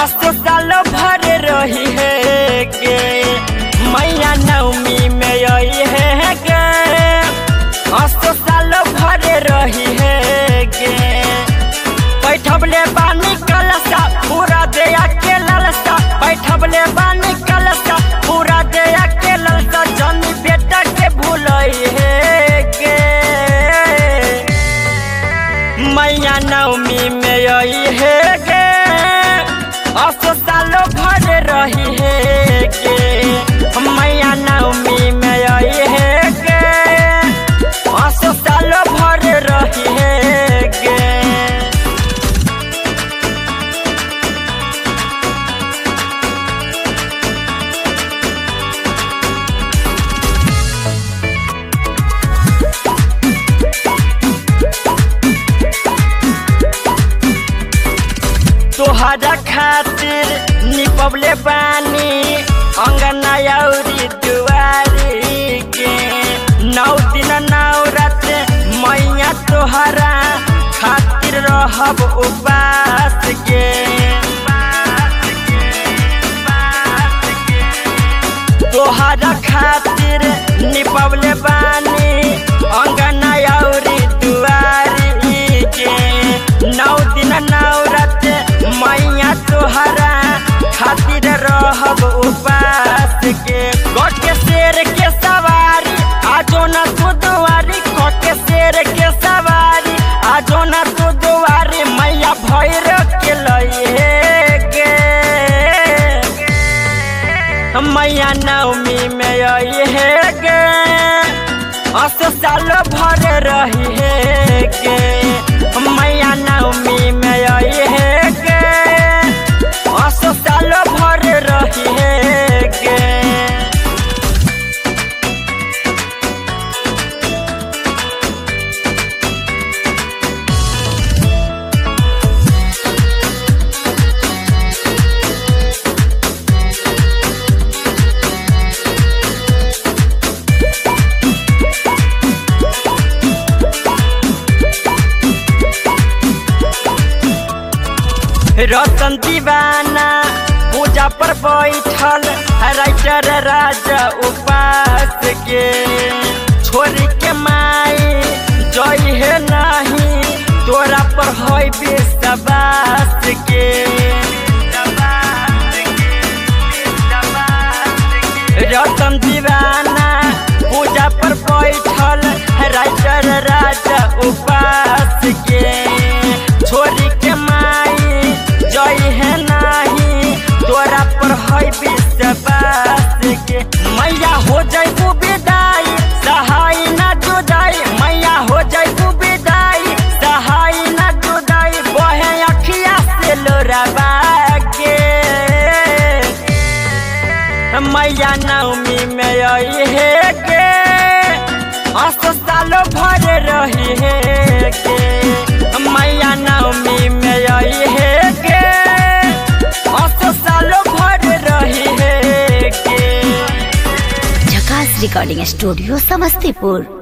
असो साल भर रही है के मैया नवमी में आई है के असो साल भर रही है के बैठबले बानी कलसा पूरा दया के ललसा बैठबले बानी कलसा पूरा दया के ललसा जनी बेटा के भूलई है के मैया नवमी में आई है गे असो सालो भर रही है के मैया नवमी में आई है गे असो सालो भर रही है गे तोहरा खातिर निपबले बानी अंगना औरी दुआरी के नौ दिन नौ रात मैया तोहरा खातिर रहब उपास के तोहरा खातिर निपबले बानी अंगना औरी दुआरी के नौ दिन नौ रात मैया तोहरा खातिर रहब उपास के गट के शेर के सवारी आजो न तू दुआरी गट के शेर के सवारी आजो न तू दुआरी मैया भैर के लइहे गे मैया नवमी में आई है गे असो साल भर रही है गे मैया नवमी में आई है गे असो साल भर रही है गे रतन दीवाना पूजा पर बैठल राइटर राजा उपास के छोरी के माई जई है नहीं तोरा पर है विश्वास के रतन दीवाना पूजा पर बैठल राइटर राजा उपास के छोरी के माई जई है नाही तोरा पर है विश्वास के मैया हो जैबू विदाई सहाय न जुदाई मैया हो जैबू विदाई सहाय न जुदाई बहे अखिया से लोराबा के मैया नवमी में आई है के असो सालो भर रही है के मैया नवमी में आई है के असो सालो भर रही है के झकास रिकॉर्डिंग स्टूडियो समस्तीपुर